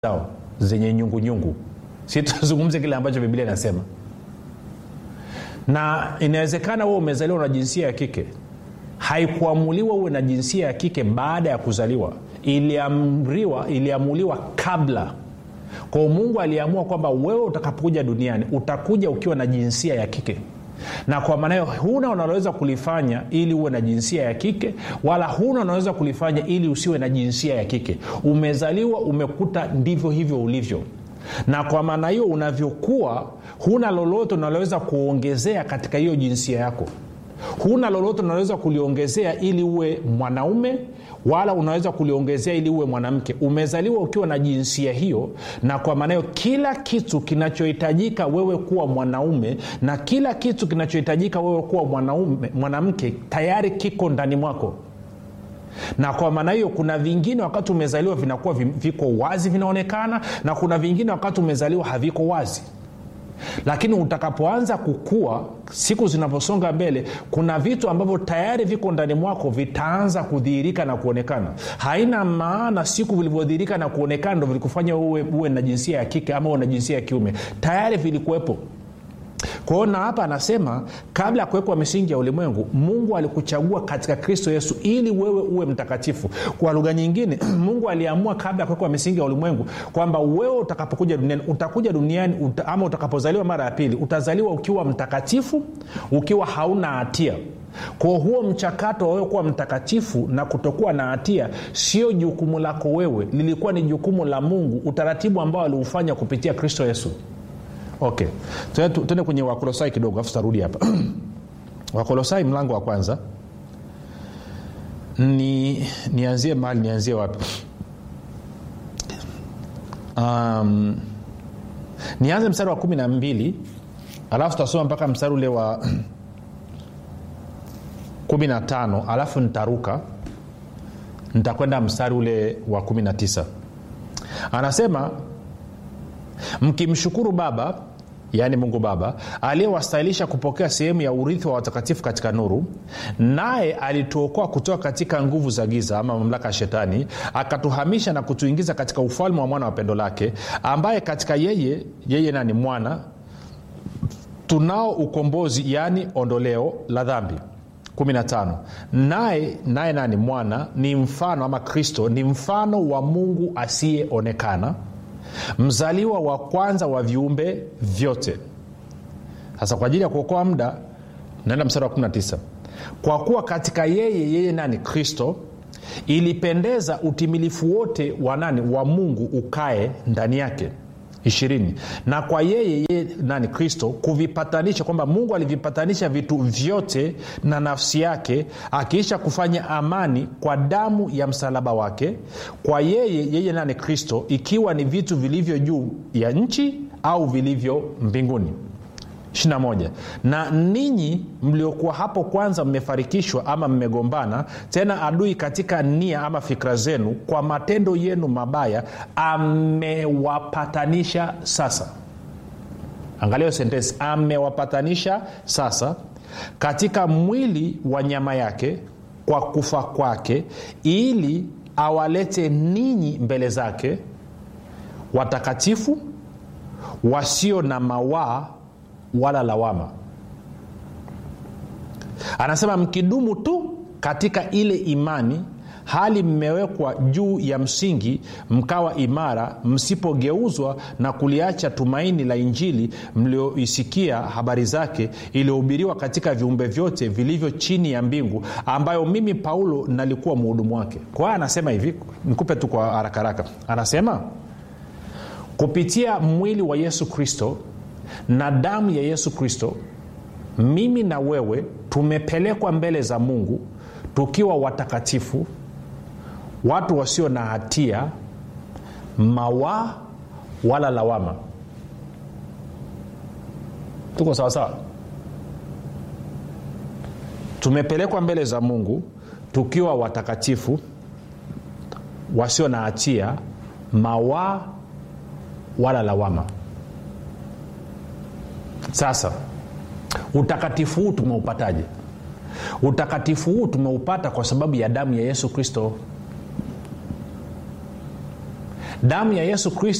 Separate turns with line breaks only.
zao zenye nyungunyungu si tuzungumze kile ambacho biblia inasema na inawezekana huwe umezaliwa na jinsia ya kike haikuamuliwa uwe na jinsia ya kike baada ya kuzaliwa iliamriwa iliamuliwa kabla kwao mungu aliamua kwamba wewe utakapokuja duniani utakuja ukiwa na jinsia ya kike na kwa maana hiyo huna unaloweza kulifanya ili uwe na jinsia ya kike wala huna unaweza kulifanya ili usiwe na jinsia ya kike umezaliwa umekuta ndivyo hivyo ulivyo na kwa maana hiyo unavyokuwa huna lolote unaloweza kuongezea katika hiyo jinsia yako huna lolote unaweza kuliongezea ili uwe mwanaume wala unaweza kuliongezea ili uwe mwanamke umezaliwa ukiwa na jinsia hiyo na kwa maana hiyo kila kitu kinachohitajika wewe kuwa mwanaume na kila kitu kinachohitajika wewe kuwa mwanaume mwanamke tayari kiko ndani mwako na kwa maana hiyo kuna vingine wakati umezaliwa vinakuwa viko wazi vinaonekana na kuna vingine wakati umezaliwa haviko wazi lakini utakapoanza kukua siku zinavyosonga mbele kuna vitu ambavyo tayari viko ndani mwako vitaanza kudhihirika na kuonekana haina maana siku vilivyodhihirika na kuonekana ndo vilikufanya uwe, uwe na jinsia ya kike ama uwe na jinsia ya kiume tayari vilikuwepo kwao na hapa anasema kabla ya kuwekwa misingi ya ulimwengu mungu alikuchagua katika kristo yesu ili wewe uwe mtakatifu kwa lugha nyingine mungu aliamua kabla ya kuwekwa misingi ya ulimwengu kwamba wewe utakapokuja duniani utakuja duniani uta, ama utakapozaliwa mara ya pili utazaliwa ukiwa mtakatifu ukiwa hauna hatia kwa huo mchakato wa wewe kuwa mtakatifu na kutokuwa na hatia sio jukumu lako wewe lilikuwa ni jukumu la mungu utaratibu ambao aliufanya kupitia kristo yesu okay tuende kwenye wakolosai kidogo afu tarudi hapa wakolosai mlango wa kwanza ni nianzie mahali nianzie wapi um, nianze mstari wa kumi na mbili alafu tutasoma mpaka mstari ule wa kumi na tano alafu nitaruka nitakwenda mstari ule wa kumi na tisa anasema mkimshukuru baba yaani mungu baba aliyewastahilisha kupokea sehemu ya urithi wa watakatifu katika nuru naye alituokoa kutoka katika nguvu za giza ama mamlaka ya shetani akatuhamisha na kutuingiza katika ufalme wa mwana wa pendo lake ambaye katika yeye yeye nani mwana tunao ukombozi yaani ondoleo la dhambi 15 naye naye nani mwana ni mfano ama kristo ni mfano wa mungu asiyeonekana mzaliwa wa kwanza wa viumbe vyote sasa kwa ajili ya kuokoa muda naenda mstari wa 19 kwa kuwa katika yeye yeye nani kristo ilipendeza utimilifu wote wa nani wa mungu ukae ndani yake ishirini na kwa yeye yeye nani kristo kuvipatanisha kwamba mungu alivipatanisha vitu vyote na nafsi yake akiisha kufanya amani kwa damu ya msalaba wake kwa yeye yeye nani kristo ikiwa ni vitu vilivyo juu ya nchi au vilivyo mbinguni 21 na ninyi mliokuwa hapo kwanza mmefarikishwa ama mmegombana tena adui katika nia ama fikra zenu kwa matendo yenu mabaya amewapatanisha sasa angalia sentensi amewapatanisha sasa katika mwili wa nyama yake kwa kufa kwake ili awalete ninyi mbele zake watakatifu wasio na mawaa wala lawama anasema mkidumu tu katika ile imani hali mmewekwa juu ya msingi mkawa imara msipogeuzwa na kuliacha tumaini la injili mlioisikia habari zake iliyohubiriwa katika viumbe vyote vilivyo chini ya mbingu ambayo mimi paulo nalikuwa mhudumu wake kwa hiyo anasema hivi nikupe tu kwa haraka haraka anasema kupitia mwili wa yesu kristo na damu ya yesu kristo mimi na wewe tumepelekwa mbele za mungu tukiwa watakatifu watu wasio na hatia mawaa wala lawama tuko sawasawa tumepelekwa mbele za mungu tukiwa watakatifu wasio na hatia mawaa wala lawama sasa utakatifu huu tumeupataje utakatifu huu tumeupata kwa sababu ya damu ya yesu kristo damu ya yesu kristo